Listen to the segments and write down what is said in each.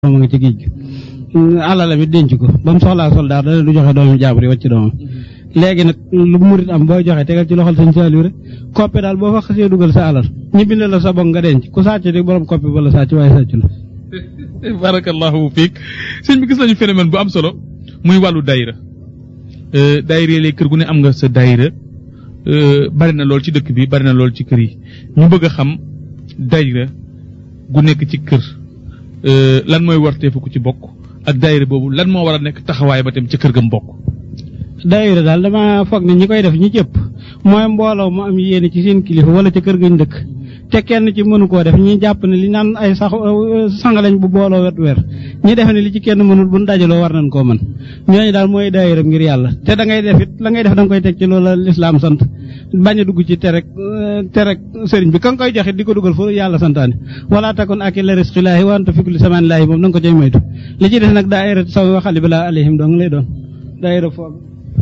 ma nga ci géej gi alala mi denc ko ba mu soxlaa soldaar dana du joxe doomi jaabur yi wàcc doomam léegi nag lu murit am booy joxe tegal ci loxol sëñ Saliou rek koppe daal boo fa xasee dugal sa alal ñu bind la sa bokk nga denc ku sàcc di borom koppe ba la sàcc waaye sàcc la barakallahu fiik sëñ bi gis nañu phénomène bu am solo muy wàllu daayira daayira léegi kër gu ne am nga sa daayira bari na lool ci dëkk bi bari na lool ci kër yi ñu bëgg a xam daayira gu nekk ci kër lan mooy warteefu ku ci bokk ak daayira boobu lan moo war a nekk taxawaay ba tam ca kër ga mu bokk. daayira daal dama foog ne ñi koy def ñi cëpp mooy mbooloo mu am yéene ci seen kilifa wala ca kër gañ dëkk te kenn ci mënu koo def ñi jàpp ne li naan ay sax sang lañ bu booloo wet weer ñi defe ne li ci kenn mënul bu dajaloo war nañ koo mën ñooñu daal mooy daayira ngir yàlla te da ngay def it la ngay def da nga koy teg ci loola lislaam sant bañ a dugg ci terek terek sëriñ bi ka nga koy joxe di ko dugal foofu yàlla santaane wala takun ak la risqilaahi wa anta fikli samaan laahi moom da nga ko cay moytu li ci des nag daayira saw waxali balaa alayhim dong lay doon daayira foofu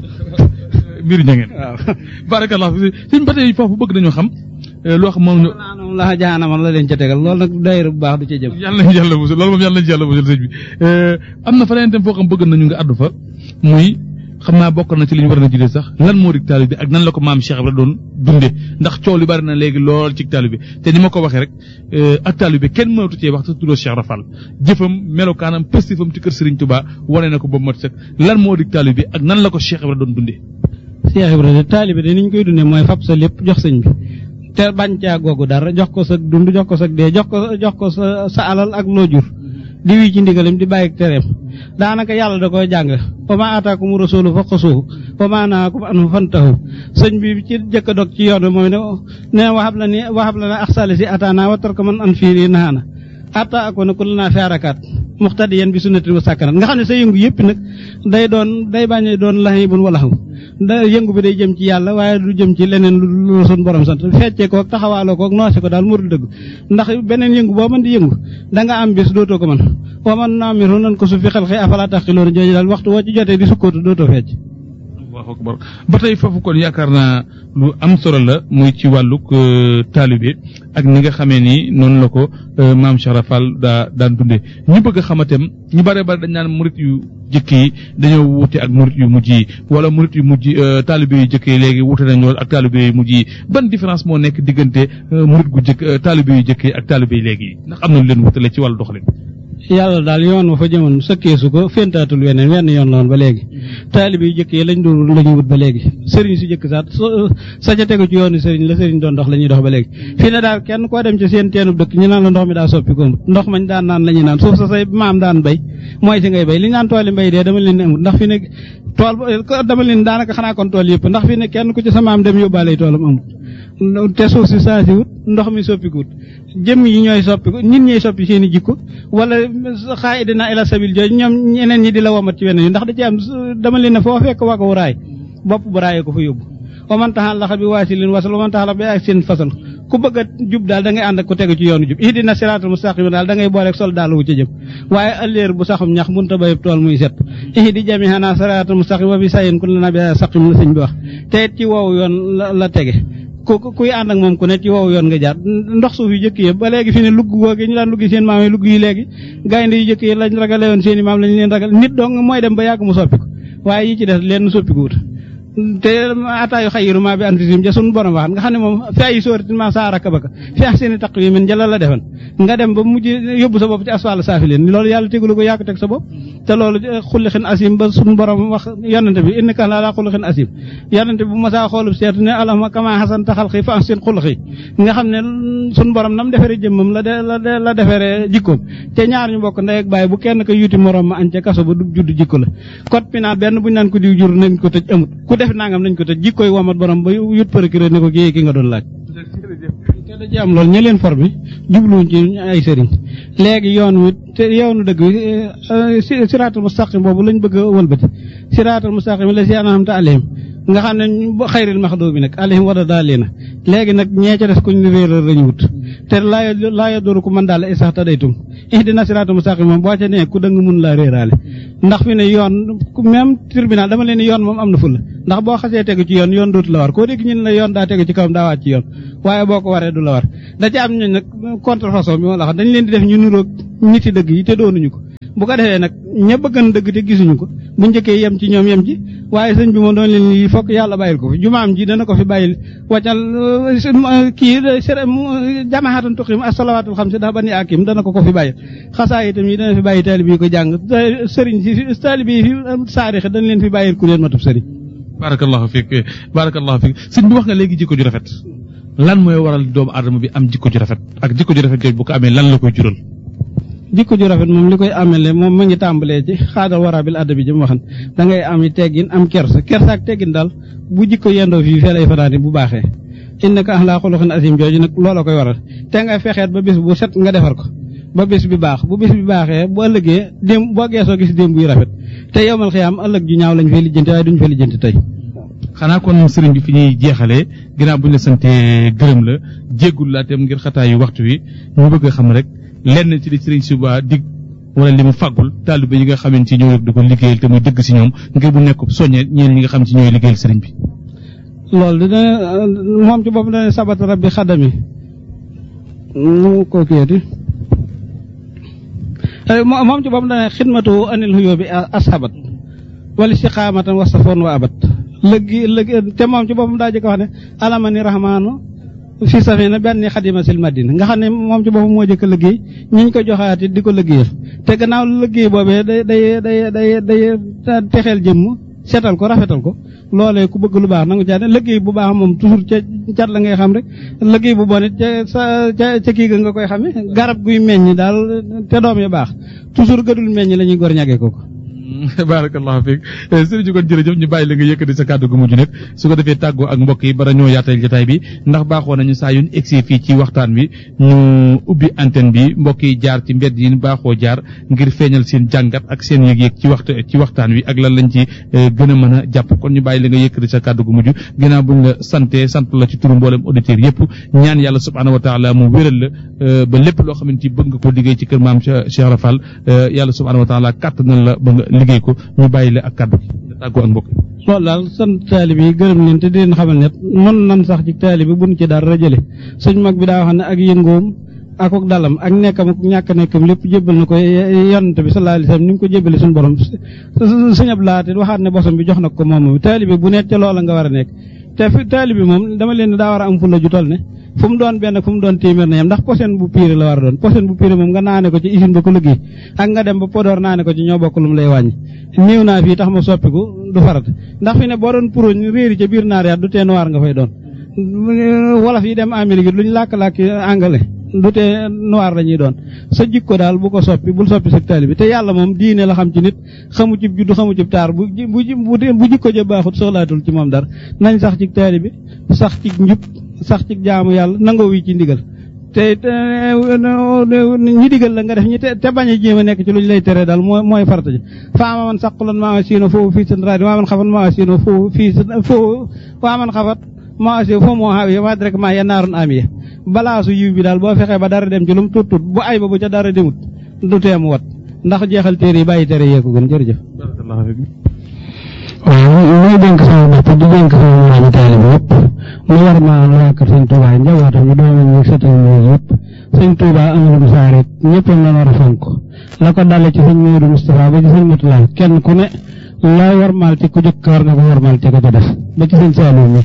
mbir ña ngeen waaw barakallah sëñ ba tey foofu bëgg nañoo xam loo xam moom naanam la jaanama la leen ca tegal loolu nag daayira bu baax du ca jëm yàlla nañu yàlla musal loolu moom yàlla nañu yàlla musal sëñ bi am na fa leneen tam foo xam bëgg nañu nga àddu fa muy xam naa bokk na ci li ñu war a jëlee sax lan moo di taalibe bi ak nan la ko maam Cheikh Ibra doon dunde ndax coow li bari na léegi lool ci taalibe bi te ni ma ko waxee rek ak taalibe bi kenn mënatu cee wax te tuddoo Cheikh Rafal jëfam melokaanam pëstifam ci kër Serigne Touba wane na ko ba mat sëkk lan moo di taalibe bi ak nan la ko Cheikh Ibra doon dunde Cheikh Ibra de taalibe de ni ñu koy dundee mooy fab sa lépp jox sëñ bi te bañ caa googu dara jox ko sa dund jox ko sa dee jox ko jox ko sa sa alal ak loo jur di wii ci ndigalam di bàyyi tereem daanaka yàlla da koy jàng wa ma ataakum rasulu fa xusuhu wa ma naakum anhu fantahu sëñ bi ci jëkk a dog ci yoon bi mooy ne ne waxab la ni waxab la ne axsali si ataana wa tarka man an fiiri naana atta ako na kul naa fearakaat muxtadiyan bi sunnatin wa sàkkanat nga xam ne sa yëngu yëpp nag day doon day bañ doon laxi bun wala xaw da yëngu bi day jëm ci yàlla waaye du jëm ci leneen lu sun borom sant feccee koog taxawaaloo koog noose ko daal mu dul dëgg ndax beneen yëngu boo mën di yëngu da nga am bis dootoo ko mën wa man naamiru nan ko su fi xel xëy afala taqiloon jooju daal waxtu woo ci jotee di sukkootu dootoo fecc allahu akbar ba tey foofu kon yaakaar naa lu am solo la muy ci wàllug taalibe ak ni nga xamee ni noonu la ko maam Cheikh Rafal daa daan dundee ñu bëgg a xamatem ñu bare bare dañ naan murit yu jëkk yi dañoo wuute ak murit yu mujj yi wala murit yu mujj taalibe yu jëkk yi léegi wuute nañ lool ak taalibe yu mujj yi ban différence moo nekk diggante murit gu jëkk taalibe yu jëkk yi ak taalibe yi léegi ndax am na lu leen wutale ci wàllu doxalin. yàlla daal yoon wa fa jëmoon sëkkeesu ko féntaatul weneen wenn yoon la woon ba léegi taalibe yu jëkk yi lañ doon lañu wut ba léegi sëriñ si jëkk sax sa ca tegu ci yoonu sëriñ la sëriñ doon dox la ñuy dox ba léegi fii ne daal kenn koo dem ci seen teenub dëkk ñu naan la ndox mi daa soppi ko ndox mañ daan naan la ñuy naan suuf sa say maam daan bay mooy si ngay bay li ñu naan tooli mbay dee dama leen ne amut ndax fi ne tool dama leen daanaka xanaa kon tool yëpp ndax fi ne kenn ku ci sa maam dem yóbbaale toolam amut te suuf si saa si wut ndox mi soppikuwut jëmm yi ñooy soppiku nit ñooy soppi seen i jikko wala xaa dina ila sabil jooju ñoom ñeneen ñi di la womat ci weneen yi ndax da ci am dama leen ne foo fekk wakawu raay bopp bu raayee ko fa yóbbu waman taxal laxa bi waasi lin wasal waman taxal bi ak seen fasal ku bëgg a jub daal da ngay ànd ak ku tegu ci yoonu jub ihdina siraatal mustaqim daal da ngay booleeg sol daal wu ca jëm waaye ëlléer bu saxum ñax munta bayub tool muy set ihdi jamihana siraatal mustaqim wa bi sayin kun la nabi saqim la sëñ bi wax te it ci woowu yoon la tege ku kuy ànd ak moom ku ne ci wow yoon nga jaar ndox suuf yu jëkk yi ba léegi fi ne lugg googu ñu daan luggi seen maam yi lugg yi léegi gaynde yu jëkk yi lañ ragale woon seen i maam lañ leen ragal nit dong mooy dem ba yàgg mu soppiku waaye yi ci des leen soppiku wut te ataayu xayiru maa bi antisim ja sun borom waxat nga xam ne moom fi ay sóoratin ma saa rakka baka fi ax seeni taq yi min jëla la defan nga dem ba mujj yóbbu sa bopp ci asfal saafi leen loolu yàlla tegulu ko yàgg teg sa bopp te loolu xulli xin asim ba sun borom wax yonante bi innaka laa xulli xin asim yonante bi bu masaa xoolub seetu ne alama kama xasan taxal xi fa seen xulxi nga xam ne sun borom nam defere jëmmam la de la defere jikkoom te ñaar ñu bokk ndey ak bàyyi bu kenn ko yuti morom ma añ ca kaso ba du judd jikko la code pénal benn buñu naan ko diw jur nañ ko tëj amut ku def nangam nañ ko tëj jikkoy womat borom ba yut procureur ne ko kii ki nga doon laaj te da ci am loolu ña leen formé jubluwuñ ci ay sëriñ léegi yoon wi te yoonu dëgg wi siraatal mustaqim boobu lañ bëgg a wëlbati siraatal mustaqim la si anamta alayhim nga xam ne xayril maxdoo bi nag alayhim wada daal leena léegi nag ñee ca des kuñ réeral lañu wut te laa laa yaduru ku mën daal i sax ta daytum ihdina siraatal mustaqim moom boo ca nee ku dëng mun laa réeraale ndax fi ne yoon même tribunal dama leen yoon moom am na ful ndax boo xasee tegu ci yoon yoon dootu la war koo dégg ñun la yoon daa tegu ci kawam daa wàcc ci yoon waaye boo ko waree du la war da ci am ñu nag contrefaçon bi ma la wax dañ leen di def ñu nuroog nit yi dëgg yi te doonuñu ko bu ko defee nag ña bëggan dëgg te gisuñu ko bu njëkkee yem ci ñoom yem ci waaye sëñ bi moom doon leen lii fokk yàlla bàyyil ko fi jumaam ji dana ko fi bàyyil waccal kii jamaxatan tuqim assalawaatul xam si dax ba ni akim dana ko ko fi bàyyil xasaa itam yi dana fi bàyyi taalib yi ko jàng sëriñ si taalib yi fi saarix dañ leen fi bàyyil ku leen matub sëriñ barakallahu fiik barakallahu fiik sëñ bi wax nga léegi jikko ju rafet lan mooy waral doomu aadama bi am jikko ju rafet ak jikko ju rafet jooju bu ko amee lan la koy jural jikko ju rafet moom li koy amele moom ma ngi tàmbalee ci xaadal warabil adabi ji mu waxan da ngay am teggin am kersa kersa ak teggin daal bu jikko yendoo fii fee lay fanaani bu baaxee innaka axlaa xuluqin asim jooju nag loola koy waral te nga fexeet ba bis bu set nga defar ko ba bis bi baax bu bis bi baaxee bu ëllëgee démb boo geesoo gis démb buy rafet te yowmal xiyaam ëllëg ju ñaaw lañ fay lijjanti waaye duñ fay lijjanti tey xanaa kon sëriñ bi fi ñuy jeexalee ginnaaw bu ñu la santee gërëm la jéggul laa tem ngir xataayu waxtu wi ñu bëgg a xam rek lenn ci li sëriñ Suba dig wala li mu fàggul taalibe yi nga xamante ci ñoo rek di ko liggéeyal te muy dëgg si ñoom ngir bu nekk soññee ñeen ñi nga xam ci ñooy liggéeyal sëriñ bi loolu dina moom ci boppam dana sabat rabbi xadami mu ko kiyati moom ci boppam dana xidmatu anil huyoo bi ashabat wala istiqaamatan wasafoon wa abat lëggi lëggi te moom ci boppam daa jëkk wax ne alamani rahmaanu fi safina benn xadima sil madina nga xam ne moom ci boppam moo jëkk liggéey ñi ñu ko joxaat it di ko liggéeyal te gannaaw liggéey boobee day day day day day texeel jëmm seetal ko rafetal ko loolee ku bëgg lu baax nangu caa ne liggéey bu baax moom toujours ca cat la ngay xam rek liggéey bu bon it ca sa ca ca kii ga nga koy xame garab guy meññ daal te doom yi baax toujours gëdul meññ la ñuy gor ñagee ko ko barakallahu fiik sëriñ kon jërëjëf ñu bàyyi la nga yëkkati sa kàddu gu mujj nag su ko defee tàggoo ak mbokk yi bara ñoo yaatal jotaay bi ndax baaxoo nañu saa yu ñu egsi fii ci waxtaan bi ñu ubbi antenne bi mbokk yi jaar ci mbedd yi baaxoo jaar ngir feeñal seen jàngat ak seen yëg-yëg ci waxtu ci waxtaan wi ak lan lañ ci gën a mën a jàpp kon ñu bàyyi la nga yëkkati sa kàddu gu mujj ginnaaw buñ la sante sant la ci turu mboolem auditeurs yëpp ñaan yàlla subhaanahu wa taala mu wéral la ba lépp loo xamante ni bëgg nga ko liggéey ci kër maam Cheikh Rafal yàlla subhaanahu wa taala kàttanal la ba nga liggéey ko ñu bàyyi la ak kàddu gi nga tàggoo ak mbokk loolu daal sant taalibe yi gërëm leen te di leen xamal ne nun nan sax ci taalibe buñ ci dara jële suñ mag bi daa wax ne ak yëngoom ak ak dalam ak nekkam ak ñàkk nekkam lépp jébbal na ko yonent bi sallallahu alayhi wasallam ni mu ko jébbale suñu borom suñu ab laate waxaat ne bosam bi jox na ko moom taalibe bu nekk ca loola nga war a nekk te fi taalibe moom dama leen daa war a am fulla ju toll ne fu mu doon benn fu mu doon téeméer na yam ndax posen bu piire la war a doon posen bu piire moom nga naane ko ci usine ba ko liggéey ak nga dem ba Podor naane ko ci ñoo bokk lu mu lay wàññi néew naa fii tax ma soppiku du farat ndax fi ne boo doon puróñ réeri ca biir naar yaat du tee noir nga fay doon wolof yi dem Amérique lu ñu làkk-làkk anglais du tee noir la ñuy doon sa jikko daal bu ko soppi bul soppi sa taalibe te yàlla moom diine la xam ci nit xamu ci juddu xamu ci taar bu bu bu jikko ja baaxut soxlaatul ci moom dara nañ sax ci taalibe sax ci njub sax ci jaamu yàlla nangoo wi ci ndigal te ñi digal la nga def ñi te bañ a jéem a nekk ci lu ñu lay tere daal mooy mooy farata ji faama man saqulan maa siino foofu fii seen rajo maa man xafat maa siino foofu fii foofu waa man xafat maa si foo moo xaawiye waa rek maa yannaarun amiye balaa su yiw bi daal boo fexee ba dara dem ci lu mu tut tut bu ay ba bu ca dara demut du teemu wat ndax jeexal téere yi bàyyi tere yee ko gën jërëjëf waaw muy dénk sama bopp di dénk sama moromu taalibe yëpp mu war maa waa kër sëñ Touba njabootam ñu doomam ñu setal ñu yëpp sëñ Touba amalum saarit ñëpp la war a fonk la ko dale ci sëñ Modou Moustapha ba ci sëñ Matula kenn ku ne la warmaal ci ku jëkk war nga ko warmaal ci ko ca def ba ci sëñ Saliou mi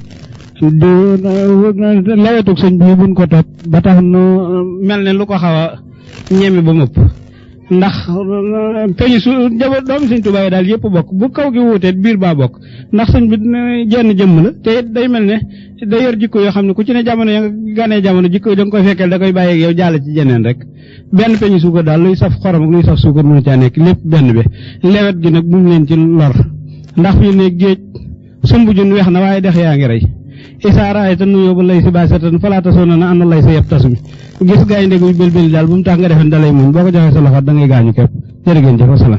di lawetug sëñ bi buñ ko topp ba tax nu mel ne lu ko xaw a ñeme ba mëpp ndax peñu su njaboot doomi sëñ Tuubaa yi daal yëpp bokk bu kaw gi wuutee biir baa bokk ndax sëñ bi jenn jëmm la te day mel ne da yor jikko yoo xam ne ku ci ne jamono ya nga ganee jamono jikko yi da nga koy fekkeel da koy bàyyi ak yow jàll ci jeneen rek benn peñu suukar daal luy saf xorom ak luy saf suukar mënu caa nekk lépp benn bi lewet gi nag bu mu leen ci lor ndax fi ne géej sumbu jun weex na waaye dex yaa ngi rey isaaraay te nuyoo ba lay si baasatan falaata sona na ànd lay sa yeb tasumi gis gaynde guy bëlbëli daal bu mu tax nga defen dalay muñ boo ko joxee sa loxo da ngay gaañu képp jërë ngeen jëf wasalaam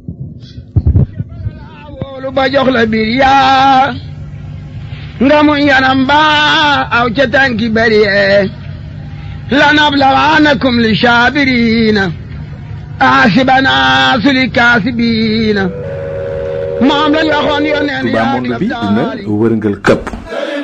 wóolu ba jox la biir yaa nga muñ yanam ba aw ca tànki bari yee lanablawaanakum li saabiriina aasibana suli kaasibiina moom la waxoon yoneen Touba monde bi dina wërngal këpp